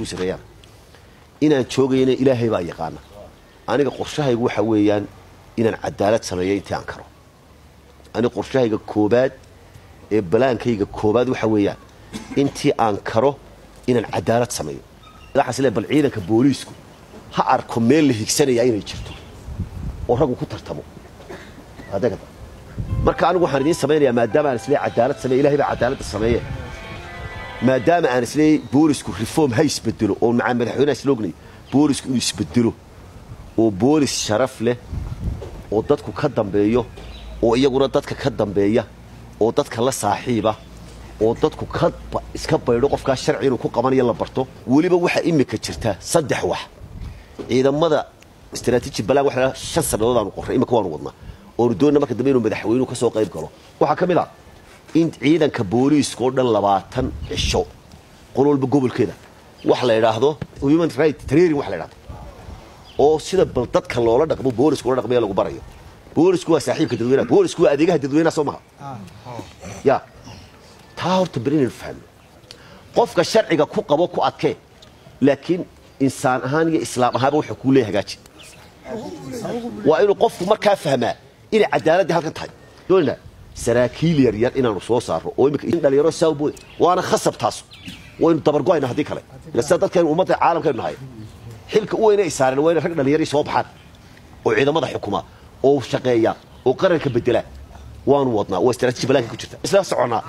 wasiireeyaan inaan joogayna ilaahay baa yaqaana aniga qorshahaygu waxa weeyaan inaan cadaalad sameeyo intii aan karo aniga qorshahayga koobaad ee balaankayga koobaad waxa weeyaan intii aan karo inaan cadaalad sameeyo waxaas le bal ciidanka booliisku ha arko meel la higsanaya inay jirto oo raggu ku tartamo adeegada marka anigu waxaan idiin samaynayaa maadaama aan isleeyahay cadaalad sameeye ilahay baa cadaaladda sameeye maadaama aan isleeyahay boolisku reform ha isbedelo oo macaa madaxweynaha isloognayo boolisku inuu isbedelo oo boolis sharaf leh oo dadku ka dambeeyo oo iyaguna dadka ka dambeeya oo dadka la saaxiiba oo dadku ka iska baydho qofkaa sharci inuu ku qabanayo la barto weliba waxaa imika jirta saddex wax ciidamada istraatiiji balaan waxa la shan sannadood aanu qorray imika waanu wadnaa oonu doonna marka dambe inuu madaxweynuhu ka soo qayb galo waxaa ka mid ah in ciidanka booliiska oo dhan labaatan cisho qol walba gobolkeeda wax la idhaahdo human right training wax la idhahdo oo sida bal dadka loola dhaqmo boolisku ula dhaqmaya lagu barayo boolisku waa saaxiibka dadweynaha boolisku waa adeegaha dadweynaha soo maha ya taa horta beri inaynu fahno qofka sharciga ku qabo ku adkee laakiin insaan ahaan iyo islaam ahaanba wuxuu kuu leeya hagaaji waa inuu qofku markaa fahmaa inay cadaaladii halkan tahay doonina saraakiil yar yar inaanu soo saarno oo imika in dhalinyaro saawbood waana khasab taas waynu dabargo'ayna haddii kale ila sida dadkaynu ummadda caalamkaynu nahay xilka u weyna ay saareen waa inay rag dhallinyarii soo baxaan oo ciidamada xukuma oo shaqeeya oo qaranka bedela waanu wadnaa waa istraatiiji balaanka ku jirta isla soconnaa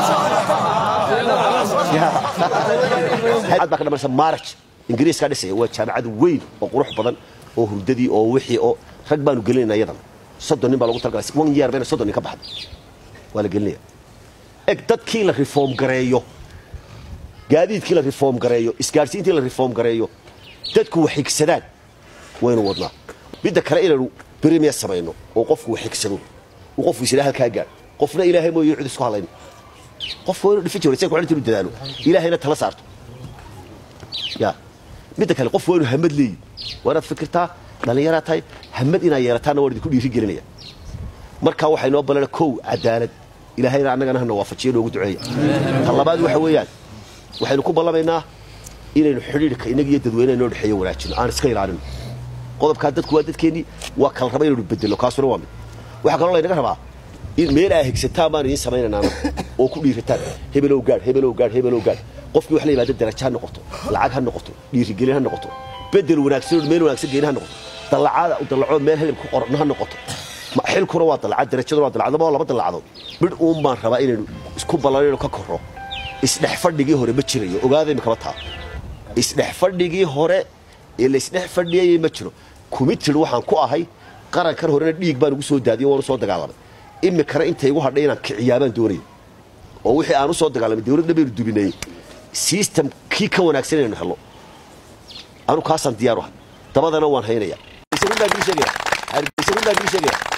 baa ka dhamaysa maraj ingiriiskaa dhisaya waa jaamacad weyn oo qurux badan oo hurdadii oo wixii oo rag baanu gelinayna iyadan soddon nin baa lagu talgalay one year bayna soddon nin ka baxda waa la gelinaya eg dadkii la reform gareeyo gaadiidkii la reform gareeyo isgaadhsiintii la reform gareeyo dadku wax xigsadaan waynu wadnaa midda kale inaynu berimiya samayno oo qofku wax xigsado uu qofku isla halkaa gaadh qofna ilaahay mooyo cid isku hadlayno qofku waa inuu dhifin jiro ku inuu dadaalo ilaahayna tala saarto ya midda kale qofku waa inuu hamad leeyi waa inaad fikirtaa dhallinyaraa tahay hamad inaad yeelataanna waan idinku dhiiri gelinaya markaa waxay noo balana kow cadaalad ilaahayna annagana hana waafajiyo noogu duceeya ta labaad waxa weeyaan waxaynu ku ballamaynaa inaynu xidhiidhka innaga iyo dadweynaha inoo dhexeeyo wanaajino aan iska ilaalino qodobkaa dadku waa dadkeennii waa kala raba inaynu bedelo kaasuna waa mid waxaa kaloo laynaga rabaa in meel aa higsataan baan idiin samaynaynaa oo ku dhiirataan hebelow gaadh hebelow gaadh hebelow gaadh qofkii wax la yimaada darajo ha noqoto lacag ha noqoto dhiirigelin ha noqoto bedel wanaagsan meel wanaagsan geeni ha noqoto dallacaada dallacood meel helib ku qoran ha noqoto xilkuna waa dallacad darajaduna waa dallacad laba laba dallacadood midh uun baan rabaa inaynu isku ballanayno ka korro isdhex fadhigii hore ma jirayo ogaada imikaba taa isdhex fadhigii hore ee la isdhex fadhiyayay ma jiro committed waxaan ku ahay qarankan horena dhiig baan ugu soo daadiyo waanu soo dagaalamay imikana intay igu hadhay inaan kiciyaabaan doonaya oo wixii aan u soo dagaalamay dawladna baynu dubinayey system kii ka wanaagsan inaynu helno anu kaasaan diyaar u ahay dabadana waan haynaya